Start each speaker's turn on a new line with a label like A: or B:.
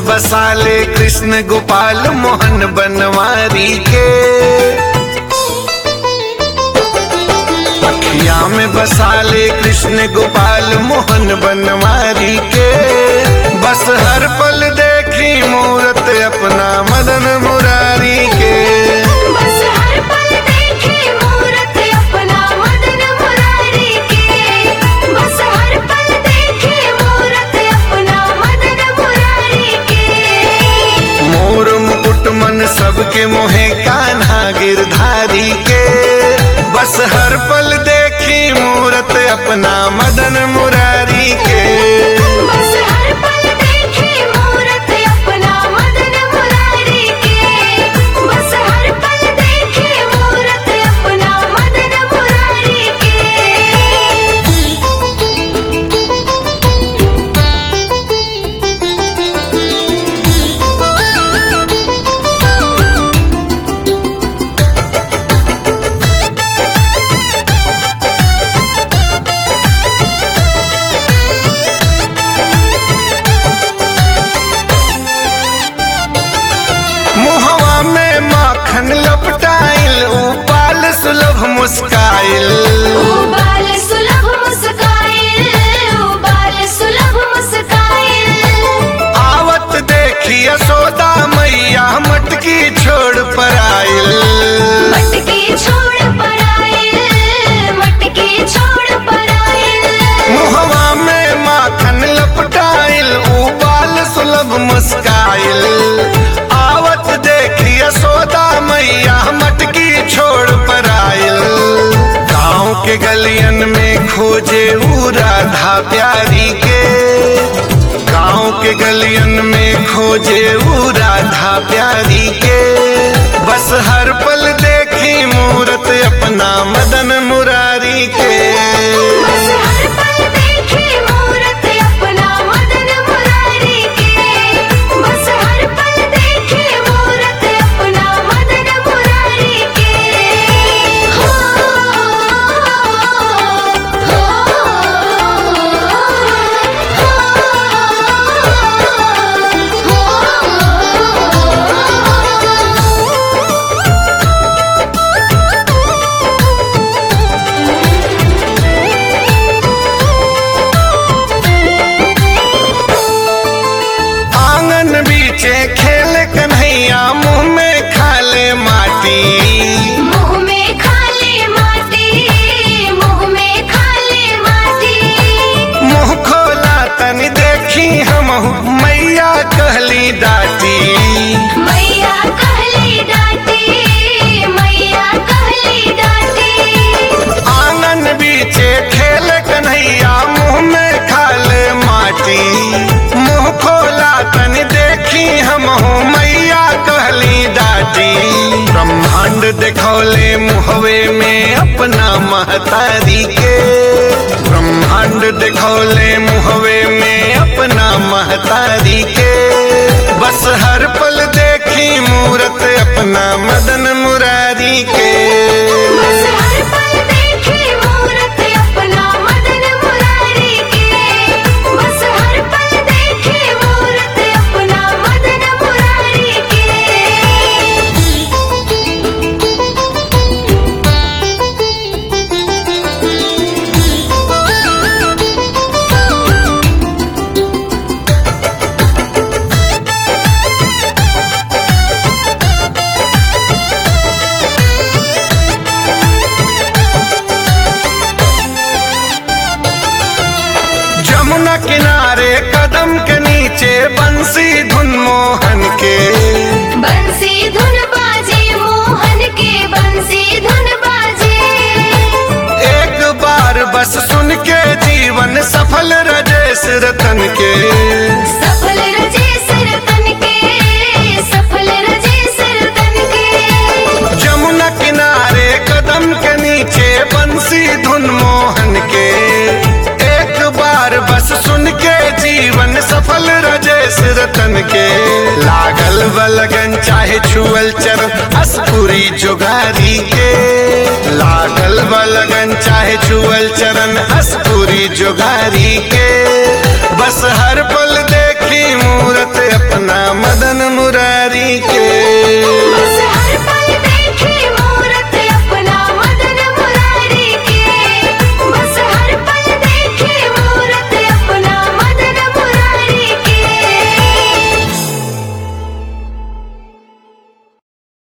A: बसाले कृष्ण गोपाल मोहन बनवारी के अखिया में बसाले कृष्ण गोपाल मोहन बनवारी के बस हर पल देखी मूरत अपना मदन मुरारी के
B: बस हर पल देखे मूरत अपना मदन मुरारी के बस हर पल देखे मूरत अपना मदन मुरारी के
A: मोर मुकुट मन सबके मोहे कान्हा गिरधारी के बस हर पल देखी मूरत अपना मदन मुरारी के
B: बस हर पल देखे मूरत अपना मदन मुरारी के बस हर पल देखे मूरत अपना मदन मुरारी के
A: मुहवा में माखन लपटाइल उपाल सुलभ मुस्काइल
B: उबाल सुलभ मुस्काइल उबाल सुलभ मुस्काइल
A: आवत देखी यशोदा मैया मटकी छोड़ पर आइल
B: मटकी छोड़ पर आइल मटकी छोड़ पर आइल
A: मुहवा में माखन लपटाइल उबाल सुलभ मुस्काइल आवत देखी यशोदा मैया मटकी छोड़ पर आइल गाँव के गलियन में खोजे ऊ राधा प्यारी के गाँव के गलियन में खोजे ऊ राधा प्यारी के बस हर पल देखी मूरत अपना मदन मुरारी के
B: बस हर पल देखे मूरत अपना मदन मुरारी के बस हर पल देखे मूरत अपना मदन मुरारी के हो हो
A: आंगन बीचे खेल कन्हैया मुंह में खाले माटी
B: मुँह में खाली माटी मुँह में खाली माटी
A: मुंह खोला तनी देखी हम मैया कहली डाटी
B: मैया कहली डाटी मैया कहली डाटी
A: आंगन बीचे खेल कन्हैया मुंह में खाले माटी मुंह खोला तनी देखी हम मैया कहली डाटी ब्रह्मांड देखौले मुहवे में अपना महतारी के ब्रह्मांड देखौले मुहवे में अपना महतारी के बस हर पल देखी मूरत अपना मदन मुरारी के
B: बस हर पल देखे मूरत अपना मदन मुरारी के बस हर पल देखे मूरत अपना मदन मुरारी के
A: जमुना किनारे कदम के नीचे बंसी धुन मोहन के
B: बंसी धुन बाजे मोहन के बंसी धुन बाजे
A: एक बार बस सुन के जीवन सफल रजेश रतन के
B: सफल रजे सरतन के सफल रजे सरतन के
A: जमुना किनारे कदम के नीचे बंसी धुन मोहन के एक बार बस सुन के जीवन सफल रजेश रतन के लागल बलगन चाहे छुअल चर अस्पुरी जुगारी के लागल बलगन चाहे छुअल चरण अस्पुरी जुगारी के बस हर पल देखी मूरत अपना मदन मुरारी के